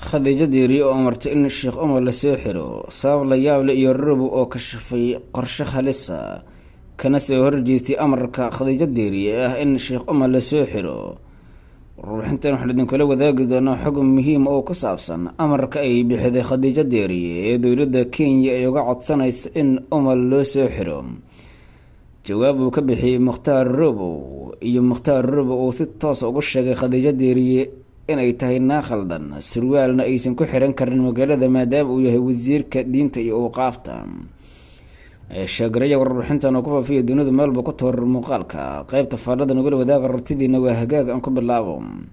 khadiijo diiri oo amartay in sheekh umar lasoo xiro sabab la yaable iyo robo oo kashafay qorshe halisa kana soo horjeestay amarka khadiijo diiri ee ah in sheekh umar lasoo xiro warbixintan waxaan idinkula wadaagi doonaa xog muhiim oo ku saabsan amarka ay bixiday khadiijo deeriye ee dowladda kenya ay uga codsanayso in umar loo soo xiro jawaab uu ka bixiyey mukhtaar robow iyo mukhtaar robow uu si toos ugu sheegay khadiijo deeriye inay tahay naa khaldan surwaalna aysan ku xiran karin magaalada maadaama uu yahay wasiirka diinta iyo uuqaafta sheegaraya warbixintan oo ku faafiya dunida meelba ku toor muuqaalka qeybta faadhada nagula wadaaga rabtidiina waa hagaag aan ku bilaabo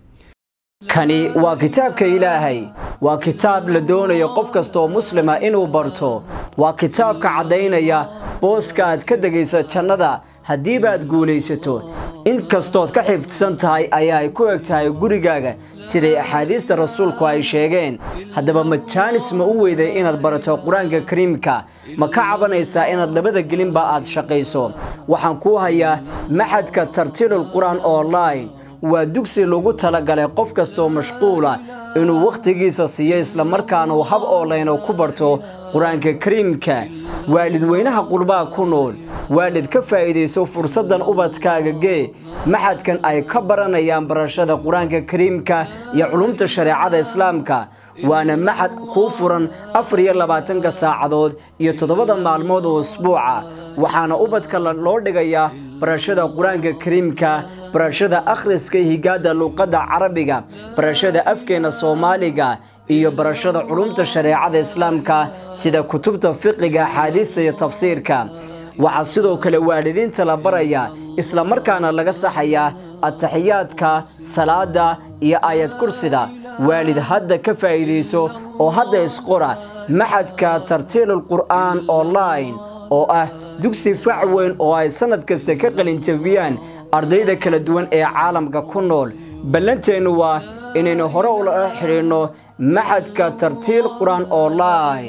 kani waa kitaabka ilaahay waa kitaab la doonayo qof kastaoo muslima inuu barto waa kitaabka caddaynaya booska aad ka degayso jannada haddiibaad guulaysato inkastood ka xifdsan tahay ayaa ay ku eg tahay gurigaaga siday axaadiista rasuulku ay sheegeen haddaba majaanis ma u weyday inaad barato qur-aanka kariimka ma ka cabanaysaa inaad labada gelinba aad shaqayso waxaan kuu hayaa maxadka tartiilul qur-aan online waa dugsi lagu talagalay qof kastaoo mashquula inuu wakhtigiisa siiyo islamarkaana uu hab oolayno ku barto qur-aanka kariimka waalidweynaha qurbaha ku nool waalid ka faa'iidayso fursaddan ubadkaaga gee maxadkan ay ka baranayaan barashada qur-aanka kariimka iyo culumta shareecada islaamka waana maxad kuu furan afar iyo labaatanka saacadood iyo toddobada maalmood oo usbuuca waxaana ubadka loo dhigayaa barashada qur-aanka kariimka barashada akhriska higaada luuqadda carabiga barashada afkeena soomaaliga iyo barashada culumta shareecada islaamka sida kutubta fiqiga axaadiista iyo tafsiirka waxaa sidoo kale waalidiinta la baraya islamarkaana laga saxayaa ataxiyaadka salaada iyo aayad kursida waalid hadda ka faa'iidayso oo hadda isqora maxadka tartiilul qur'aan online oo ah dugsi fac weyn oo ay sannad kasta ka qalinjabiyaan ardayda kala duwan ee caalamka ku nool ballanteennu waa inaynu hore ula xidhiidhno maxadka tartiil qur-aan online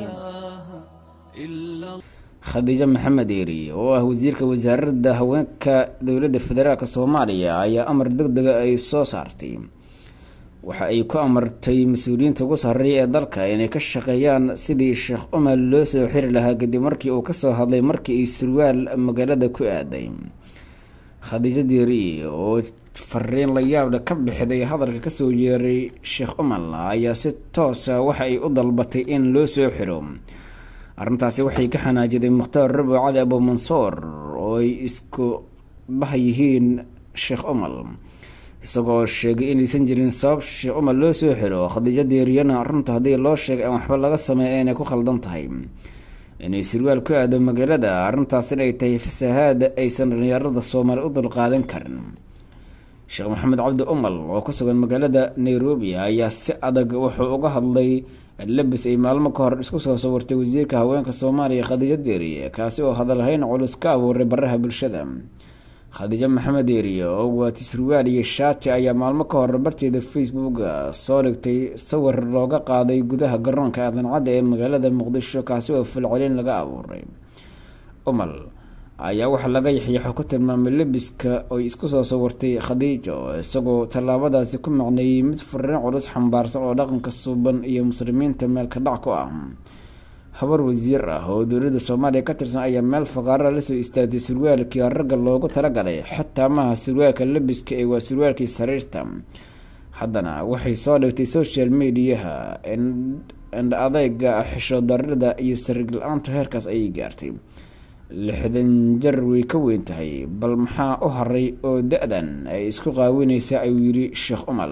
khadiijo maxamed eeri oo ah wasiirka wasaaradda haweenka dowladda federaalk soomaaliya ayaa amar deg dega ay soo saartay waxa ay ku amartay mas-uuliyiinta ugu sarreeya ee dalka inay ka shaqeeyaan sidii sheekh umar loo soo xiri lahaa kadib markii uu kasoo hadlay markii ay surwaal magaalada ku aaday khadiijo deeri oo fariin la yaable ka bixday hadalka kasoo yeeray sheekh umar ayaa si toosa waxa ay u dalbatay in loo soo xiro arrintaasi waxay ka xanaajiday mukhtaar rabo cali abumansoor oo ay isku bah yihiin sheekh umar isagoo sheegay inaysan jirin sabab sheekh umar loo soo xiro khadiijo deeriyana runta haddii loo sheegay aan waxba laga sameeya inay ku khaldan tahay inay sirwaal ku aado magaalada arrintaas inay tahay fasahaada aysan dhalinyarada soomaali u dulqaadan karin sheekh maxamed cabdi umar oo ku sugan magaalada nairobi ayaa si adag wuxuu uga hadlay labis ay maalmo ka hor isku soo sawirtay wasiirka haweenka soomaaliya khadiijo deeriye kaasi oo hadalhayn culus ka abuuray baraha bulshada khadiijo maxamed deeriye oo waati surwaal iyo shaati ayaa maalmo ka hor barteeda facebook soo dhigtay sawir looga qaaday gudaha garoonka aadan-cadda ee magaalada muqdisho kaasi oo falcelin laga abuuray umal ayaa waxaa laga yaxyaxo ku tilmaamay lebiska oy isku soo sawirtay khadiijo isagoo tallaabadaasi ku macneeyey mid fariin culus xambaarsan oo dhaqanka suuban iyo muslimiinta meelka dhac ku ah habar wasiir ah oo dowladda soomaaliya ka tirsan ayaa meel faqaara lasoo istaagtay surwaalkii ragga loogu talagalay xataa maaha surwaalka lebiska ee waa surwaalkii sariirta haddana waxay soo dhigtay social mediaha indh adeyga xisho darida iyo sariig la-aanta heerkaas ayay gaartay lixdan jar way ka weyn tahay bal maxaa u haray oo da-dan ay isku qaawineysa ayuu yidhi sheekh umar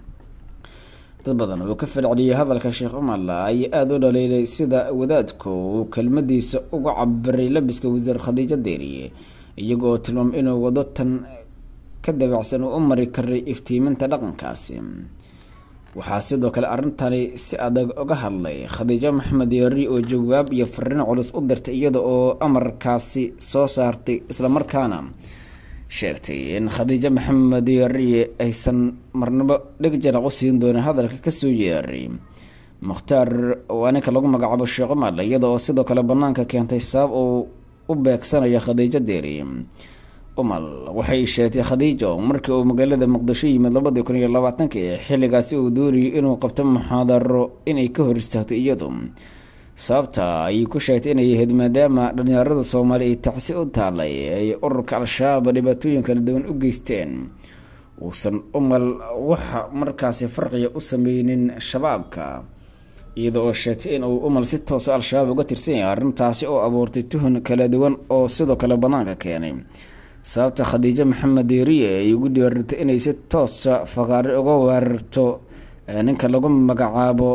dad badan oo ka falceliyay hadalka sheekh umar ayaa aada u dhaliilay sida wadaadku uu kelmadiisa uga cabiray labiska wasiir khadiijo deeriye iyagoo tilmaamay inuu wado tan ka dabacsan uu u mari karay iftiiminta dhaqankaasi waxaa sidoo kale arrintani si adag uga hadlay khadiijo maxamed yeeri oo jawaab iyo fariin culus u dirtay iyada oo amarkaasi soo saartay islamarkaana sheegtay in khadiijo maxamed yeeriye aysan marnabo dheg jaraq u siin doonin hadalka kasoo yeeray mukhtaar waa ninka lagu magacaabo sheekh umar iyada oo sidoo kale banaanka keentay sabab uu u beegsanayo khadiijo deeri umal waxay sheegtay khadiijo markii uu magaalada muqdisho yimid labadii kun iyo labaatankii xilligaasi uu doonayay inuu qabto muxaadaro inay ka hor istaagto iyadu sababta ayay ku sheegtay inay ahayd maadaama dhalinyarada soomaaliya ay tacsi u taalay ay ururka al-shabaab dhibaatooyin kala duwan u geysteen uusan umal waxa markaasi farqiga u sameynin shabaabka iyada oo sheegtay in uu umal si toosa al-shabaab uga tirsan yahay arrintaasi oo abuurtay tuhun kala duwan oo sidoo kale bannaanka keenay sababta khadiijo maxamed deeriye ay ugu dhiiratay inay si toosa fakaari uga weerarto ninka lagu magacaabo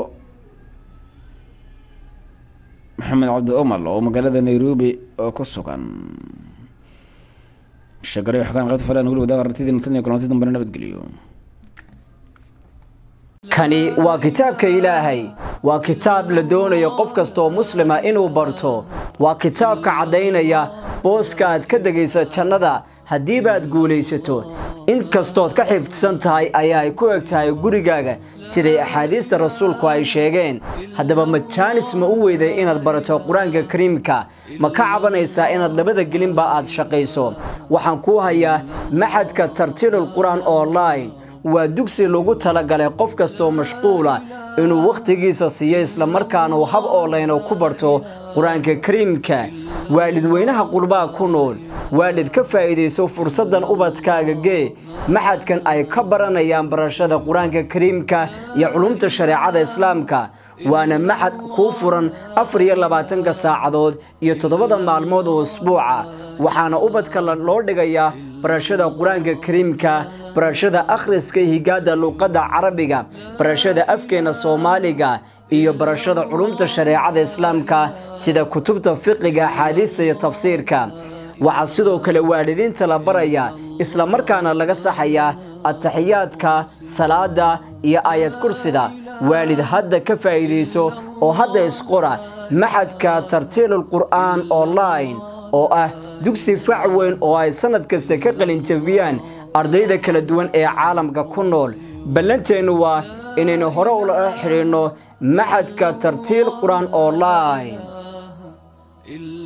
maxamed cabdi umal oo magaalada nairobi oo ku sugan shagare waxkaan qabta falan weli wadaag aragtidii natan iyo kulanti dambena nabadgeliyo kani waa kitaabka ilaahay waa kitaab la doonayo qof kastaoo muslima inuu barto waa kitaabka caddaynaya booska aad ka degaysa jannada haddiibaad guulaysato in kastood ka xifdsan tahay ayaa ay ku eg tahay gurigaaga siday axaadiista rasuulku ay sheegeen haddaba majaanis ma u weyday inaad barato qur-aanka kariimka ma ka cabanaysaa inaad labada gelinba aad shaqayso waxaan kuu hayaa maxadka tartiilul qur-aan online waa dugsi lagu talagalay qof kastoo mashquula inuu wakhtigiisa siiyo islamarkaana uu hab oolayno ku barto qur-aanka kariimka waalidweynaha qurbaha ku nool waalid ka faa'iidayso fursaddan ubadkaaga gee maxadkan ay ka baranayaan barashada qur-aanka kariimka iyo culumta shareecada islaamka waana maxad kuu furan afar iyo labaatanka saacadood iyo toddobada maalmood oo usbuuca waxaana ubadka loo dhigayaa barashada qur-aanka kariimka barashada akhriska higaada luuqadda carabiga barashada afkeena soomaaliga iyo barashada culumta shareecada islaamka sida kutubta fiqiga axaadiista iyo tafsiirka waxaa sidoo kale waalidiinta la barayaa islamarkaana laga saxayaa ataxiyaadka salaada iyo aayad kursida waalid hadda ka faa'iidayso oo hadda isqora maxadka tartiilul qur'aan online oo ah dugsi fac weyn oo ay sannad kasta ka qalinjabiyaan ardayda kala duwan ee caalamka ku nool ballanteennu waa inaynu hore ula xidhiidhno maxadka tartiil qur-aan online